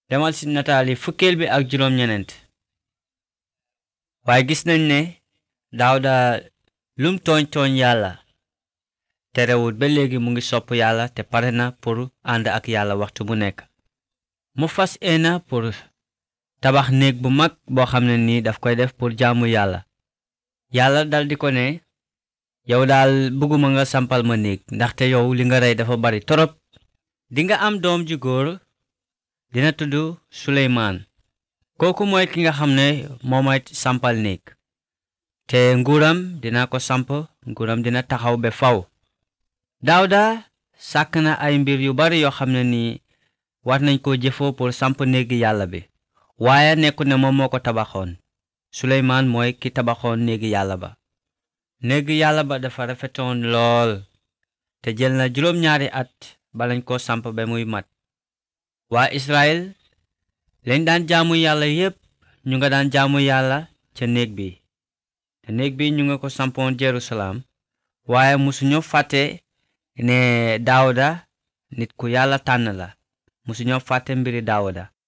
demal ci nataali fukkeel bi ak juróom ñeneent waaye gis nañ ne daawda lum tooñ tooñ yàlla terewul ba léegi mu ngi sopp yàlla te pare na pour ànd ak yàlla waxtu bu nekk mu fas eena pour tabax néeg bu mag boo xam ne nii daf koy def pour jaamu yàlla yàlla dal di ko ne yow daal bëgguma nga sampal ma néeg ndaxte yow li nga rey dafa bari torop dinga am doom ju góor dina tudd suleymaan kooku mooy ki nga xam ne moomay sampal néeg te nguuram dina ko samp nguuram dina taxaw ba faw daawda sàkk na ay mbir yu bari yoo xam ne nii war nañ ko jëfoo pour samp néegi yàlla bi waaye nekku ne moom moo ko tabaxoon suleymaan mooy ki tabaxoon néegi yàlla ba néegi yàlla ba dafa rafetoon lool te jël na juróom-ñaari at balañ ko samp ba muy mat waa israel lañ daan jaamu yàlla yépp ñu nga daan jaamu yàlla ca néeg bi te néeg bi ñu nga ko sampoon jerusalem waaye musuñu fàtte ne daawuda nit ku yàlla tànn la musuñu fàtte mbiri daawuda